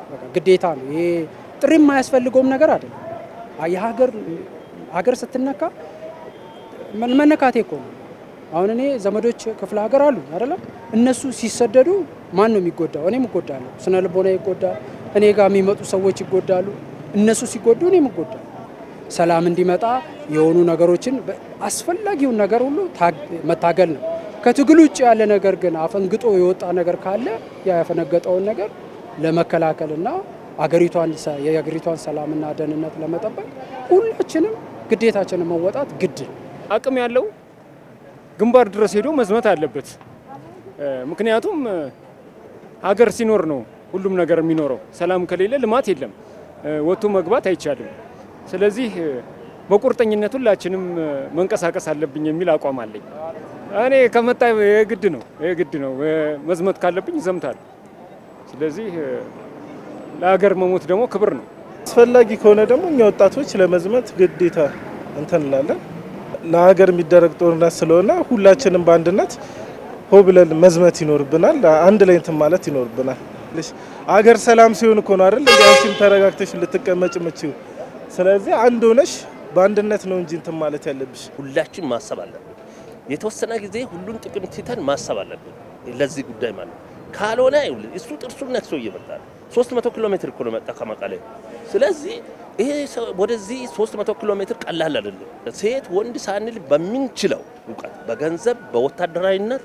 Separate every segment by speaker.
Speaker 1: በቃ ግዴታ ነው። ይሄ ጥሪ የማያስፈልገውም ነገር አይደለም። የሀገር ሀገር ስትነካ መነካቴ እኮ ነው። አሁን እኔ ዘመዶች ክፍለ ሀገር አሉ አይደለም። እነሱ ሲሰደዱ ማን ነው የሚጎዳው? እኔም እጎዳለሁ። ስነ ልቦና ይጎዳል። እኔ ጋር የሚመጡ ሰዎች ይጎዳሉ። እነሱ ሲጎዱ እኔም እጎዳለሁ። ሰላም እንዲመጣ የሆኑ ነገሮችን አስፈላጊውን ነገር ሁሉ መታገል ነው። ከትግል ውጭ ያለ ነገር ግን አፈንግጦ የወጣ ነገር ካለ ያፈነገጠውን ነገር ለመከላከልና አገሪቷን የአገሪቷን ሰላምና ደህንነት ለመጠበቅ ሁላችንም ግዴታችንን መወጣት ግድ ነው።
Speaker 2: አቅም ያለው ግንባር ድረስ ሄዶ መዝመት አለበት። ምክንያቱም ሀገር ሲኖር ነው ሁሉም ነገር የሚኖረው። ሰላም ከሌለ ልማት የለም፣ ወጥቶ መግባት አይቻልም። ስለዚህ በቁርጠኝነት ሁላችንም መንቀሳቀስ አለብኝ የሚል አቋም አለኝ። እኔ ከመጣ የግድ ነው የግድ ነው መዝመት ካለብኝ ዘምታለሁ። ስለዚህ ለሀገር መሞት ደግሞ ክብር ነው።
Speaker 3: አስፈላጊ ከሆነ ደግሞ እኛ ወጣቶች ለመዝመት ግዴታ እንትን እንላለን። ለሀገር የሚደረግ ጦርነት ስለሆነ ሁላችንም በአንድነት ሆ ብለን መዝመት ይኖርብናል። አንድ ላይ እንትን ማለት ይኖርብናል። አገር ሰላም ሲሆን እኮ ነው አይደል እንዲ አንቺም ተረጋግተሽ ልትቀመጭ ምችው። ስለዚህ አንድ ሆነሽ በአንድነት ነው እንጂ እንትን ማለት ያለብሽ።
Speaker 4: ሁላችን ማሰብ አለብን። የተወሰነ ጊዜ ሁሉን ጥቅም ትተን ማሰብ አለብን ለዚህ ጉዳይ ማለት ነው። ካልሆነ እሱ ጥርሱን ነክሶ እየመጣ ነው። 300 ኪሎ ሜትር እኮ ነው መጣ ከመቀሌ። ስለዚህ ይሄ ወደዚህ 300 ኪሎ ሜትር ቀላል አይደለም። ሴት ወንድ ሳንል በምንችለው እውቀት፣ በገንዘብ፣ በወታደራዊነት፣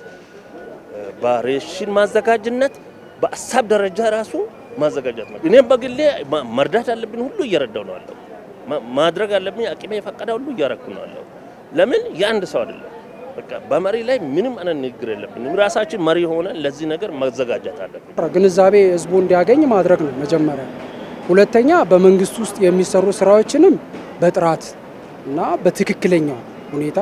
Speaker 4: በሬሽን ማዘጋጅነት፣ በሀሳብ ደረጃ ራሱ ማዘጋጀት ነው። እኔም በግሌ መርዳት አለብን ሁሉ እየረዳው ነው አለው። ማድረግ አለብኝ አቅሜ የፈቀደ ሁሉ እያረኩ ነው አለው። ለምን የአንድ ሰው አይደለም። በቃ በመሪ ላይ ምንም አይነት ንግግር የለብንም። ራሳችን መሪ ሆነን ለዚህ ነገር መዘጋጀት አለብን።
Speaker 1: ግንዛቤ ህዝቡ እንዲያገኝ ማድረግ ነው መጀመሪያ። ሁለተኛ በመንግስት ውስጥ የሚሰሩ ስራዎችንም በጥራት እና በትክክለኛው ሁኔታ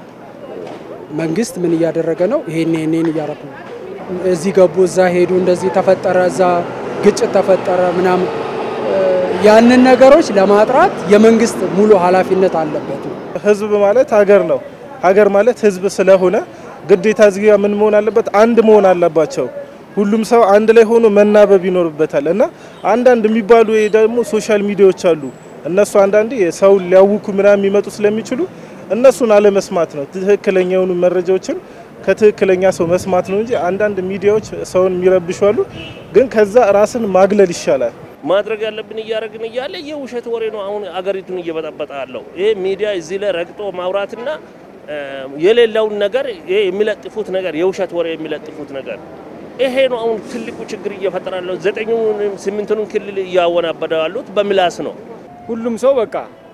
Speaker 1: መንግስት ምን እያደረገ ነው፣ ይሄን ይሄን እያረኩ ነው፣ እዚህ ገቡ፣ እዛ ሄዱ፣ እንደዚህ ተፈጠረ፣ እዛ ግጭት ተፈጠረ ምናምን ያንን ነገሮች ለማጥራት የመንግስት ሙሉ ኃላፊነት አለበት ነው።
Speaker 3: ህዝብ ማለት ሀገር ነው። ሀገር ማለት ህዝብ ስለሆነ ግዴታ እዚህ ጋር ምን መሆን አለበት? አንድ መሆን አለባቸው። ሁሉም ሰው አንድ ላይ ሆኖ መናበብ ይኖርበታል። እና አንዳንድ የሚባሉ ደግሞ ሶሻል ሚዲያዎች አሉ። እነሱ አንዳንዴ ሰው ሊያውኩ ምናምን የሚመጡ ስለሚችሉ እነሱን አለመስማት ነው። ትክክለኛ የሆኑ መረጃዎችን ከትክክለኛ ሰው መስማት ነው እንጂ አንዳንድ ሚዲያዎች ሰውን የሚረብሹ አሉ። ግን ከዛ ራስን ማግለል ይሻላል።
Speaker 4: ማድረግ ያለብን እያደረግን እያለ የውሸት ወሬ ነው አሁን አገሪቱን እየበጠበጠ ያለው። ይሄ ሚዲያ እዚህ ላይ ረግጦ ማውራትና የሌለውን ነገር ይሄ የሚለጥፉት ነገር የውሸት ወሬ የሚለጥፉት ነገር ይሄ ነው አሁን ትልቁ ችግር እየፈጠረ ያለው። ዘጠኙንም ስምንቱንም ክልል እያወናበደ ያሉት በምላስ ነው።
Speaker 2: ሁሉም ሰው በቃ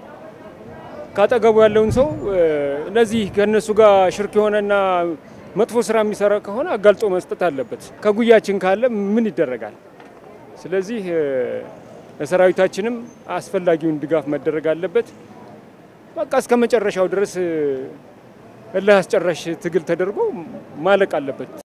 Speaker 2: ካጠገቡ ያለውን ሰው እነዚህ ከእነሱ ጋር ሽርክ የሆነና መጥፎ ስራ የሚሰራ ከሆነ አጋልጦ መስጠት አለበት። ከጉያችን ካለ ምን ይደረጋል? ስለዚህ ለሰራዊታችንም አስፈላጊውን ድጋፍ መደረግ አለበት። በቃ እስከ መጨረሻው ድረስ እልህ አስጨራሽ ትግል ተደርጎ ማለቅ አለበት።